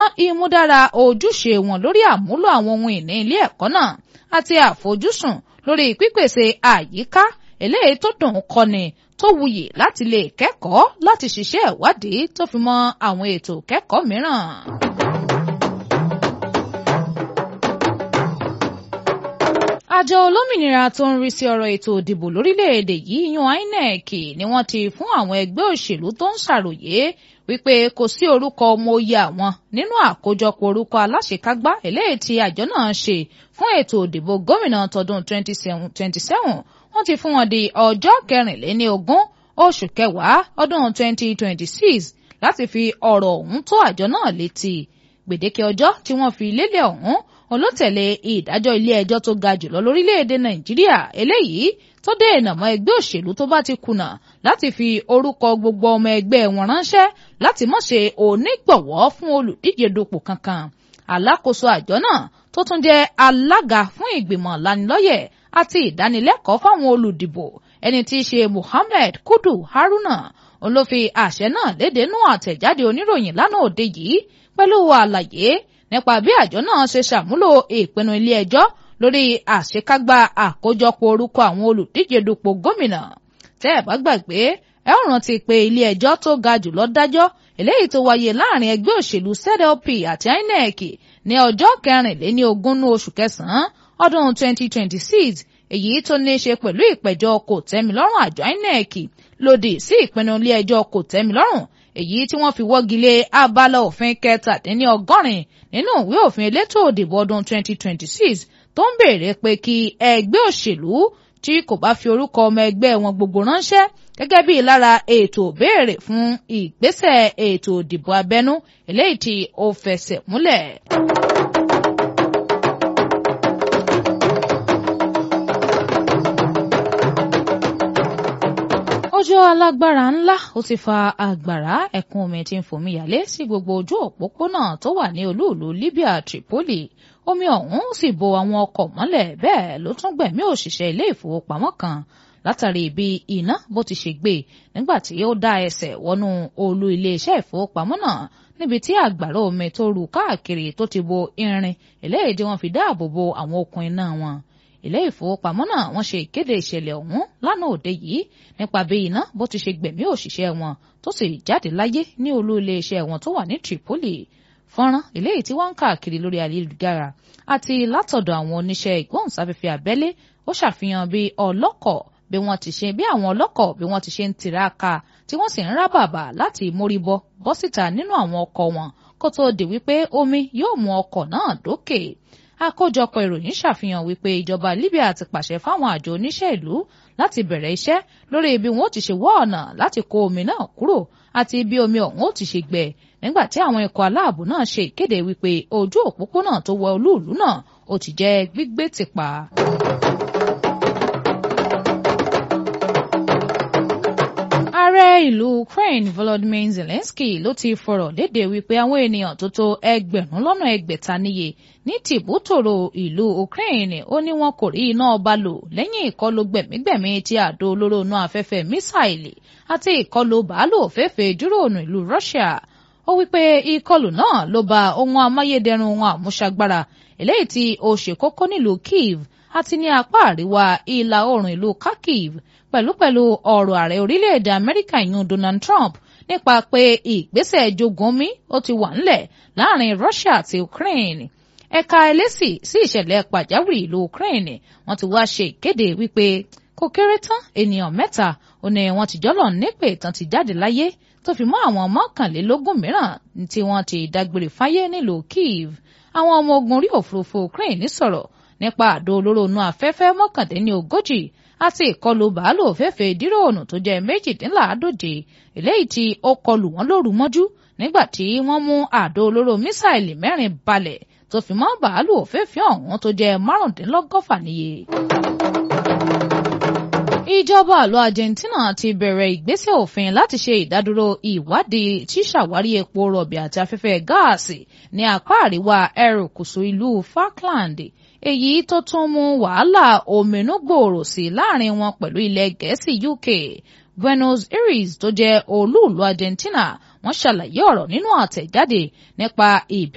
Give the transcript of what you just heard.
ìmúdára ojúṣe wọn lórí àmúlò àwọn ohun ìní ilé ẹ̀kọ́ náà àti àfojúsùn lórí pípèsè àyíká eléyìí tó dùn kọ́ni tó wuyì láti lè kẹ́kọ̀ọ́ láti ṣiṣẹ́ ìwádìí tó fi mọ́ àwọn ètò kẹ́kọ̀ọ́ mìíràn. àjọ olómìnira tó ń rí sí ọ̀rọ̀ ètò ìdìbò lórílẹ̀‐èdè yìí yan INEC ni wọ́n ti fún àwọn ẹgbẹ́ òṣèlú tó ń ṣàròyé wípé kò sí orúkọ ọmọ oyè àwọn nínú àkójọpọ̀ orúkọ aláṣekágbá eléyìí tí àjọ náà ṣe fún ètò ìdìbò gómìnà tọdún 2027 wọ́n ti fún wọn di ọjọ́ kẹrìnléní ogún oṣù kẹwàá ọdún 2026 láti fi ọ̀rọ̀ ọ̀hún tó àjọ náà létí gbèdéke ọjọ́ tí wọ́n fi lélẹ̀ ọ̀hún olótẹ̀lé ìdájọ́ ilé ẹjọ́ tó ga jùlọ lórílẹ̀‐èdè nàìjíríà eléyìí tó dènà mọ́ ẹgbẹ́ òṣèlú tó bá ti kùnà láti fi orúkọ gbogbo ọmọ ẹgbẹ́ wọn ránṣẹ́ láti má ṣe onígbọ̀wọ́ fún olùdíje dupò kankan alákòóso àjọ náà tó tún jẹ́ alága fún ìgbìmọ̀ lanilọ́yẹ̀ àti ìdánilẹ́kọ̀ọ́ fáwọn olùdìbò ẹni tí í ṣe Muhammed Kudu Haruna òun ló fi àṣẹ náà léde nú àtẹ̀jáde oníròyìn lánàá òde yìí pẹ̀lú àlàyé nípa bí àjọ náà ṣe ṣàmúlò ìpinnu ilé ẹjọ́ lórí àṣekágbá àkójọpọ̀ orúkọ àwọn olùdíje dupò gómìnà tẹ́ ẹ̀ bá gbàgbé ẹ ó rántí pé ilé ẹjọ́ tó ga jùlọ dájọ́ eléyìí tó wáyé láàrin ẹgbẹ́ òṣèlú ZLP àti INEC ní ọjọ́ kẹrìnléní ogún oṣù kẹsàn-án ọdún 2026 èyí tó ní í ṣe pẹ̀lú ìpẹ̀jọ́ kò tẹ́milọ́rùn àjọ INEC lòdì sí ìpinnu ilé ẹjọ́ kò tẹ́milọ́rùn èyí tí wọ́n fi wọ́gi lé abala òfin kẹtàdínní ọgọ́rin nínú ìwé òfin elétò òdìbò ọdún 2026 tó ń béèrè pé kí ẹgbẹ́ òṣèlú tí kò bá fi orúkọ ọmọ ẹgbẹ́ wọn gbogbo ránṣẹ́ gẹ́gẹ́ bí lára ètò béèrè fún ìgbésẹ̀ ètò òdìbò abẹ́nú eléyìí tí ó fẹsẹ̀ múlẹ̀. ọjọ́ alágbára ńlá ó ti fa àgbàrá ẹ̀kún omi tí ń fomi yàlé sí gbogbo ojú òpópónà tó wà ní olúùlú Libya Tripoli omi ọ̀hún sì bo àwọn ọkọ̀ mọ́lẹ̀ bẹ́ẹ̀ ló tún gbẹ̀mí òṣìṣẹ́ ilé ìfowópamọ́ kan látàrí bí iná bó ti ṣe gbé nígbà tí ó dá ẹsẹ̀ wọnú olú iléeṣẹ́ ìfowópamọ́ náà níbi tí àgbàrá omi tó ru káàkiri tó ti bo irin eléyìí tí wọ́n fi dáàbò bo àwọn okùn iná wọn ilé ìfowópamọ́ náà wọ́n ṣe ìkéde ìṣẹ̀lẹ̀ ọ̀hún lánàá òde yìí nípa bí iná bó ti ṣe gbẹ̀mí òṣìṣẹ́ wọn tó sì jáde láyé ní olú iléeṣẹ́ wọn tó wà ní Tripoli fọ́nrán eléyìí tí wọ́n ń káàkiri lórí ayélujára àti látọ̀dọ̀ àwọn oníṣẹ́ ìgbóhùnsáfẹ́fẹ́ abẹ́lé ó ṣàfihàn bí ọlọ́kọ̀ bí wọ́n ti ṣe bí àwọn ọlọ́kọ̀ bí wọ́n ti ṣe ń tiraka tí wọ́n sì ń rá bàbà láti mórí bọ́ bọ́ síta nínú àwọn ọkọ̀ wọn kó tóó di wípé omi yóò mú ọkọ̀ náà dókè àkójọpọ̀ ìròyìn ṣàfihàn wípé ìjọba Libya ti pàṣẹ fáwọn àjọ oníṣẹ́ ìlú láti bẹ̀rẹ̀ iṣẹ́ lórí bí wọn ó ti ṣe wọ́ ọ̀nà láti kó omi náà kúrò àti bí omi ọ̀hún ó ti ṣe gbẹ nígbà tí àwọn ikọ̀ aláàbò náà ṣe ìkéde wípé ojú òpópónà tó wọ olúùlú náà ó ti jẹ́ gbígbé tìpa. ààrẹ ìlú Ukraine Volodymyr Zelensky ló ti fọ̀rọ̀ léde wípé àwọn ènìyàn tó tó ẹgbẹ̀rún lọ́nà ẹgbẹ̀ta níye ní tìbútòrò ìlú Ukraine ó ní wọn kò rí iná ọba lò lẹ́yìn ìkọlù gbẹ̀mígbẹ̀mí tí àdó olóró inú afẹ́fẹ́ mísáìlì àti ìkọlù bàálù òféèfé dúróònù ìlú Russia ó wípé ìkọlù náà ló ba ohun amáyédẹrùn ohun àmúṣagbára eléyìí tí ó ṣe kókó nílùú Kyiv àti ní apá àríwá ìlà oòrùn ìlú Kharkiv pẹ̀lúpẹ̀lú ọ̀rọ̀ ààrẹ orílẹ̀-èdè Amẹ́ríkà yún Donald Trump nípa pé ìgbésẹ̀ jogunmi ó ti wà ńlẹ̀ láàrin Russia àti Ukraine ẹ̀ka ẹlẹ́sì sí ìṣẹ̀lẹ̀ pàjáwìrì ìlú Ukraine wọ́n ti wá ṣe ìkéde wípé kò kéré tán ènìyàn mẹ́ta ó ní wọ́n ti jọ́lọ̀ nípè tán ti jáde láyé tó fi mọ́ àwọn mọ́kànlélógún mìíràn tí wọ́n ti dágbére fáyé nílùú Kyiv àwọn ọmọ ogun orí òfurufú Ukraine sọ̀rọ̀ nípa àdó olóró inú afẹ́fẹ́ mọ́kàndínlógójì àti ìkọlù bàálù òféèfé díròònù tó jẹ́ méjìdínláàádóje eléyìí tí ó kọlù wọ́n lóru mọ́jú nígbà tí wọ́n mú àdó olóró mísáìlì mẹ́rin balẹ̀ tó fi mọ́ bàálù òféèfé ọ̀hún tó jẹ́ márùndínlọ́gọ́fà níye. ìjọba àlọ́ Argentina ti bẹ̀rẹ̀ ìgbésẹ̀ òfin láti ṣe ìdádúró ìwádìí ṣíṣàwárí epo rọ̀bì àti afẹ́fẹ́ gáàsì ní apá àríwá erékùṣù ìlú Falkland èyí tó tún mú wàhálà òmìnú gbòòrò sí láàrin wọn pẹ̀lú ilẹ̀ gẹ̀ẹ́sì UK Buenos Aires tó jẹ́ olúùlú Argentina wọ́n ṣàlàyé ọ̀rọ̀ nínú àtẹ̀jáde nípa ìbí